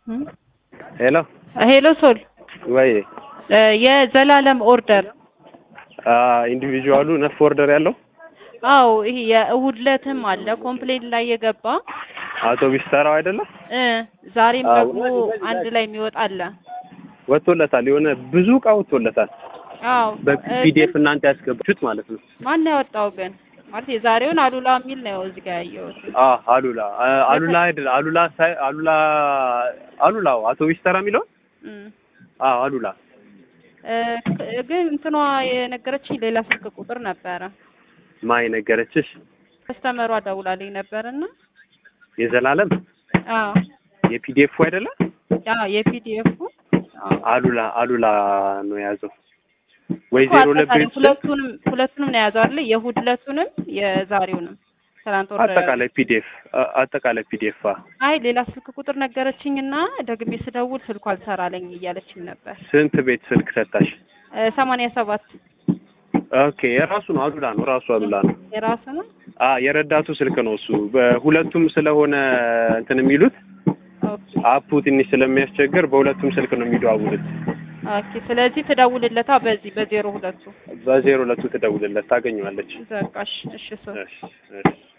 ሄሎ ሄሎ ሶል ወይ የዘላለም ኦርደር ኢንዲቪጁዋሉ ነፍ ኦርደር ያለው አው ይሄ የእሁድ ዕለትም አለ ኮምፕሌን ላይ የገባ አውቶቢስ ተራው አይደለም እ ዛሬም አዎ። ደግሞ አንድ ላይ የሚወጣ አለ። ወጥቶለታል። የሆነ ብዙ እቃ ወጥቶለታል። አዎ በፒዲኤፍ እናንተ ያስገባችሁት ማለት ነው። ማን ነው ያወጣው ግን? ማለት የዛሬውን አሉላ የሚል ነው እዚህ ጋር ያየሁት። አ አሉላ አ- አሉላ አይደል አሉላ ሳይ አሉላ አሉላው አውቶቢስ ተራ የሚለው እም አ አሉላ እ ግን እንትኗ የነገረችኝ ሌላ ስልክ ቁጥር ነበረ። ማይ ነገረችሽ ከስተመሯ ደውላልኝ ነበርና የዘላለም አዎ የፒዲኤፉ አይደለም አዎ የፒዲኤፉ አሉላ አሉላ ነው የያዘው ወይ ዜሮ አጠቃላይ ለቤት ሁለቱንም ሁለቱንም ነው የያዘው አይደል? የእሁድ ዕለቱንም የዛሬውንም ትናንት ወር አጠቃላይ ፒዲኤፍ አጠቃላይ ፒዲኤፍ አይ ሌላ ስልክ ቁጥር ነገረችኝና ደግሜ ስደውል ስልኩ አልሰራለኝ እያለችኝ ነበር። ስንት ቤት ስልክ ሰጣሽ? ሰማንያ ሰባት ኦኬ የራሱ ነው አሉላ ነው ራሱ አሉላ ነው። የራሱ ነው። አ የረዳቱ ስልክ ነው እሱ። በሁለቱም ስለሆነ እንትን የሚሉት ኦኬ አፑ ትንሽ ስለሚያስቸግር በሁለቱም ስልክ ነው የሚደዋውሉት። ኦኬ። ስለዚህ ትደውልለታ በዚህ በዜሮ ሁለቱ በዜሮ ሁለቱ ትደውልለት ታገኘዋለች። በቃ እሺ፣ እሺ ሰው እሺ እሺ